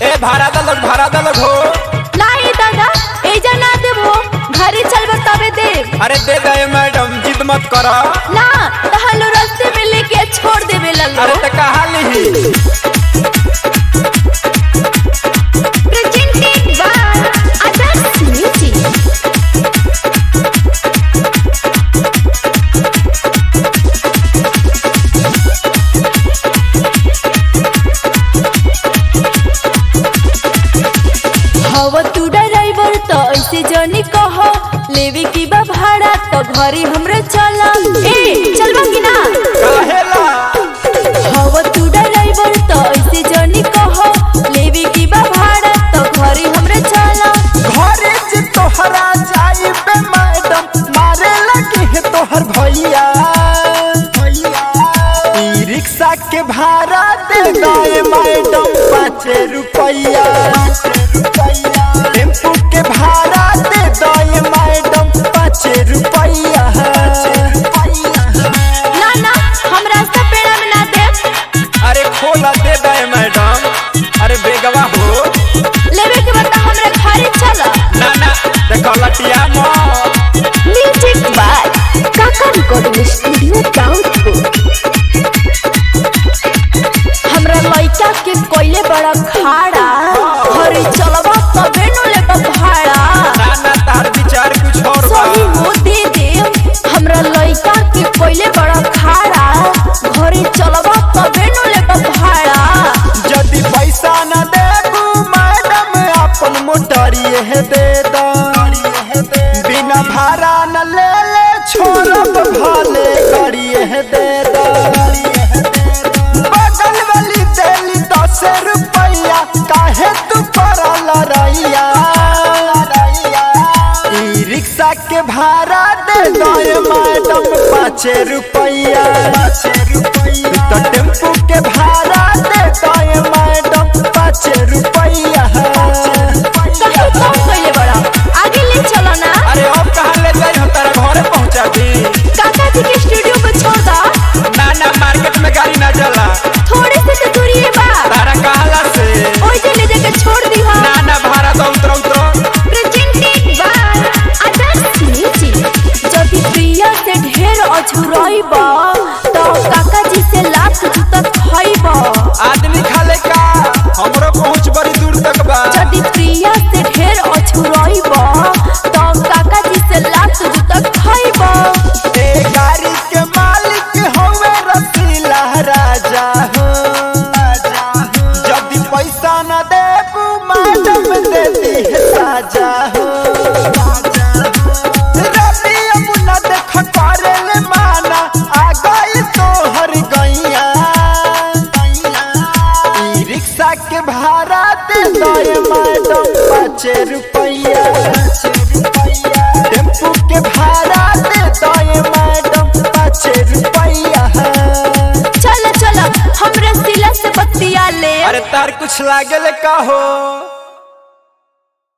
ए भाड़ा दलक भाड़ा दलक हो नाही दादा एजा ना देबो घरे चलबो तबे देब अरे दे दे मैडम जिद मत कर ना तहलो रास्ते में लेके छोड़ देबे लल्लो अरे त कहा लिही प्रेजेंटेड बाय आदर्श म्यूजिक हवा तू ड्राइवर तो ऐसे जनी कह लेवे की बा भाड़ा तो घरे हमरे चला ए चलबा की ना काहेला हवा तू ड्राइवर तो ऐसे जनी कह लेवे की बा भाड़ा तो घरे हमरे चला घरे जे तोहरा जाई बे मैडम मारे लगे है तोहर भैया ई रिक्शा के भाड़ा दे दे मैडम पाँच रुपैया टेम्पू के भाड़ा दे दे मैडम पाँच रुपैया ना ना हम रास्ता पेड़ा में ना दे अरे खोला दे दे मैडम अरे बेगवा हो लेवे के बता हमरे घरे चला ना ना देखो लटिया मत music by Kaka recording studio Daunpur हमरा लइका के कोइले बड़ा खाड़ा घरे चलबा तबे न लेबा भाड़ा ना ना तार विचार कुछ और बा सही हो दे दे हमरा लइका के कोइले बड़ा खाड़ा घरे चलबा तबे न लेबा भाड़ा यदि पैसा न देबू मैडम अपन मोटरिए है दे दा बिना भाड़ा न ले ले छोड़ब भले करिए है दे दा बगल वाली देली दस रुपैया काहे तू पड़ल रैया ई रिक्शा के भाड़ा दे दो मैडम पाँच रुपैया तो टेम्पू के भाड़ा दे दो मैडम पाँच रुपैया कहीं कम कोइले बड़ा आगे ले चलो ना अरे अब कहाँ ले जाई हम तेरे घरे पहुँचा दी काका जी के स्टूडियो को छोड़ दा ना ना मार्केट में गाड़ी ना चला थोड़े से तो दूरी है बा तारा कहला से ओइ जे ले जाके छोड़ दी हा ना ना भाड़ा तो उतरो उतरो प्रेजेंटेड बाय आदर्श म्यूजिक जब प्रिया से ढेर अछुरइबा तो काका जी से लाख जूता खइबा आदमी खाले का हमरो पहुँच बड़ी दूर तक बा जब प्रिया से ढेर अछुरइबा तो काका जी से लाख जूता खइबा ए गाड़ी के मालिक हवे रसीला राजा हो यदि पैसा न देबू मैडम दे दी है साजा हो रवि अब न देख करे ले माना आ गई तोहर गैया ई रिक्शा के भाड़ा दे दो मैडम पाँच रुपैया टेम्पू के भाड़ा दे दो मैडम पाँच रुपैया चल चल हमरे सिला से बत्तिया ले अरे तार कुछ लागल का हो